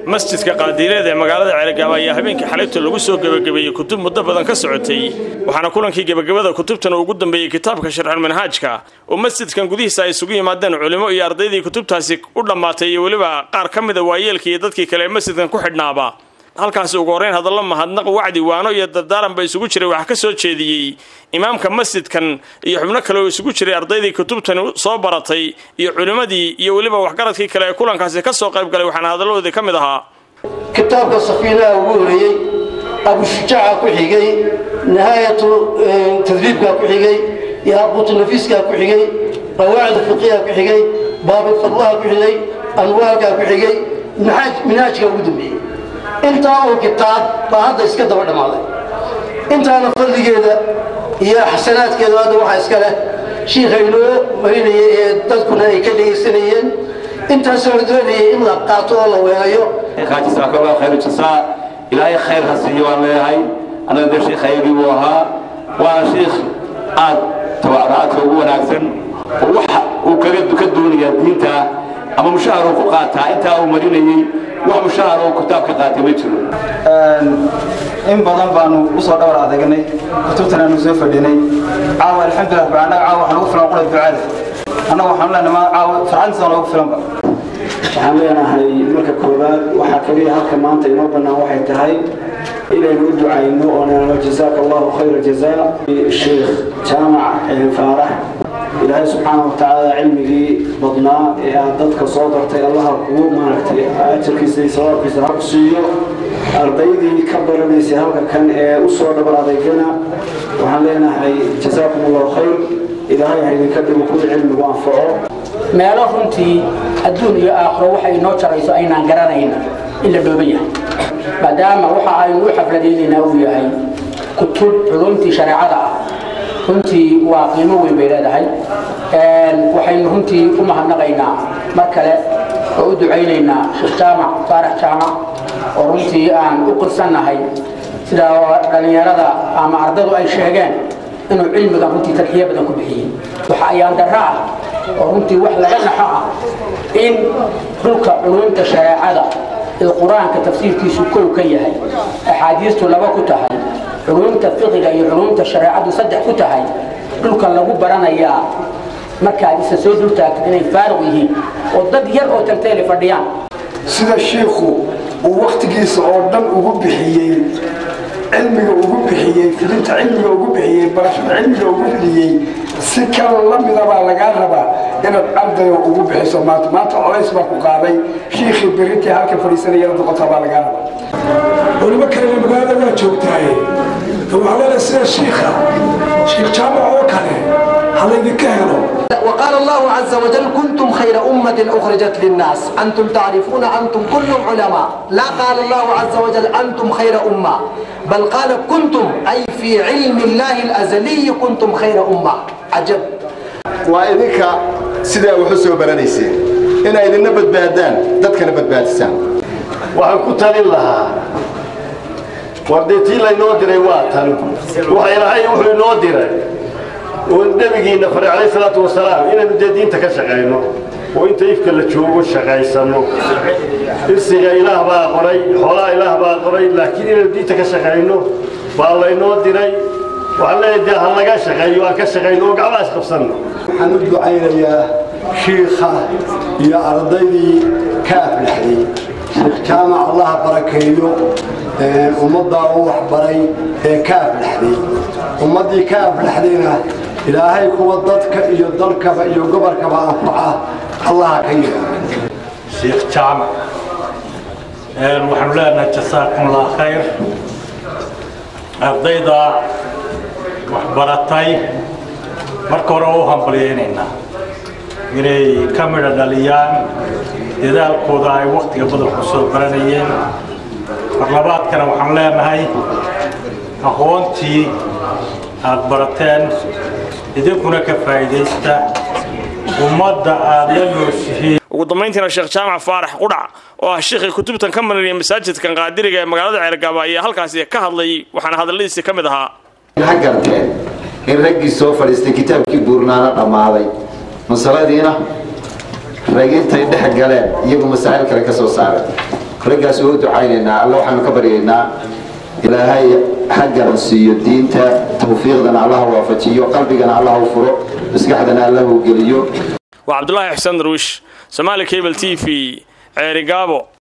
masjidka qaadiileed ee magaalada ceelgaaba ayaa habeenkii xalayto lagu soo gebagabeeyey kutub muddo badan ka socotay waxaana kulankii gebagabada kutubtan uu ugu dambeeyey kitaabka sharxulmanhaajka oo masjidkan gudihiisa ay isugu yimaadeen culimo iyo ardaydii kutubtaasi u dhammaatay iyo weliba qaar ka mida waayeelka iyo dadkii kale ee masjidkan ku xidhnaaba halkaasi ugu horrayn hadallo mahadnaq wacdi waano iyo dardaaran ba isugu jiray waxaa ka soo jeediyey imaamka masjidkan iyo xubno kale oo isugu jiray ardaydii kutubtani soo baratay iyo culimmadii iyo weliba waxgaradkii kale ee kulankaasi ka soo qayb galay waxaana hadalladoodii ka mid ahaa kitaabka safiinaha ugu horeeyey abushujaaca ku xigay nihaayatu tadriibkaa ku xigay yaaquutu nafiiskaa ku xigay qawaacid fiqiha ku xigay baabifadlaha ku xigay anwaalkaa ku xigay minhaajkaa ugu dambeeyey intaa oo kitaab baa hadda iska daba dhammaaday intaana fadligeeda iyo xasanaadkeeda hadda waxaa iska leh shiikha inoo marinayay ee dadkuna ay ka dhegaysanayeen intaasoo la doonayay in la qaato oo la weelayo jasaakalla khayr jasaa ilaahay khayr ha siiyo waan leeyahay annaga dee shiikhaygii buu ahaa waana shiikh aad tabaaraadka ugu wanaagsan oo waxa uu kaga ka doonayaa diinta ama mushahar uu ku qaataa intaa uu marinayey wax mushahar oo kitaab ka qaatay ma jiro in badan baanu usoo dhawr adeegnay kutubtan aanu soo fadhinay caawa alxamdulilah annaga caawa waxaan ugu filan qura ducaada annaga waxaan leenahay ma caawa farxadiisa noogu filanba waxaan leenahay marka koowaad waxaa kaliya halka maanta inoo bannaan waxay tahay inaynu u ducayno oo nalo jazaaka allahu khayra jazaa sheekh jaamac faarax ilaahay subxaana wa tacaala cilmigii badnaa ee aad dadka soo dartay allaha kugu maaragtay ajarkiisa iyo sawaabkiisa ha ku siiyo ardaydii ka baranaysay halka kan ee u soo dhabar adeegana waxaan leenahay jazaakum allahu khayr ilaahay ha idinka dhigo kuwii cilmigu anfaco meelo runtii adduun iyo aakhiro waxay inoo jarayso aynaan garanayn in la dhooban yahay maadaama waxa aynu u xafladaynaynaa uu yahay kutub culumtii shareecada ah runtii waa qiimo weyn bay leedahay waxaynu runtii u mahadnaqaynaa mar kale oo u ducaynaynaa sheekh jaamac faarax jaamac oo runtii aan u qirsannahay sida dhallinyarada ama ardadu ay sheegeen inuu cilmigan runtii tadxiyo badan ku bixiyey waxa ayaan darro ah oo runtii wax laga naxo ah in dhulka culumta shareecada ee qur-aanka tafsiirkiisu kow ka yahay axaadiistu laba ku tahay culumta fiqiga iyo culumta shareecadu saddex ku tahay dhulka lagu baranayaa markaad isa soo dultaagtid inay faaruq yihiin oo dad yar oo tagtayla fadhiyaan sida shiikhu uu wakhtigiisa oo dhan ugu bixiyey cilmiga ugu bixiyey filinta cilmiga ugu bixiyey barashada cilmiga ugu bixiyey si kale la mida baa lagaa rabaa inaad ardayo ugu bixiso maanta maanta colays baa ku qaaday shiikhii berintii halka fadhiisanayana noqotaa baa lagaa rabaa culimo kalena magaalada waa joogtaaye waxaa leedahay sida shiikha shiikh jaamac oo kale halaydinka helo وقال الله عز وجل كنتم خير أمة أخرجت للناس أنتم تعرفون أنتم كلهم علماء لا قال الله عز وجل أنتم خير أمة بل قال كنتم أي في علم الله الأزلي كنتم خير أمة عجب وإذنك سيدا وحسوا برانيسين إن إذن بدبادان دادك بدبادسان waxaan ku talin lahaa wardeetii laynoo diray waa tan waxa ilaahay wuxuu inoo diray oo nabigiina faray calayhi salaatu wasalaam inaynu dee diinta ka shaqayno oo inta ifka la joogo shaqaysano irsiga ilaah baa qoray xoolaha ilaah baa qoray laakiin inaynu diinta ka shaqayno baa laynoo diray waxaan leeyahay dee ha laga shaqeeyo aan ka shaqayno oo gacmaha isqabsanno waxaan u ducaynayaa shiikha iyo ardaydii ka aflaxday sheekh jaamac allaha barakeeyo ummaddaa u waxbaray ee ka aflaxday ummaddii ka aflaxdayna ilaahay kuwa dadka iyo dalkaba iyo gobolkaba anfaca allaha ka yeelo sheekh jaamac waxaanu leenahay jasaakum allah khayr ardayda waxbaratay marka hore u hambalyaynaynaa inay ka midha dhaliyaan dadaalkooda ay wakhtiga badan ku soo baranayeen marlabaadkana waxaan leenahay aqoontii aad barateen idinkuna ka faa'iidaysta ummadda aad la nooshihiin ugu dambayntiina sheekh jaamac faarax qudhac oo ah shiikhii kutubtan ka marinaya masaajidkan qaadiriga ee magaalada ceergaaba ayaa halkaasi ka hadlay waxaana hadalladiisii ka mid ahaa ha garteen in raggii soo fadhiistay kitaabkii buurnaana dhammaaday masaladiina rag intay dhex galeen iyagu masaa'il kale ka soo saaray raggaas waa u ducaynaynaa alla waxaanu ka baryaynaa ilaahay xaggana siiyo diinta tawfiiqdana allah waafajiyo qalbigana allah u furo maskaxdana allah u geliyo waa cabdulaahi xuseen darwish somaali cable t v ceeri gaabo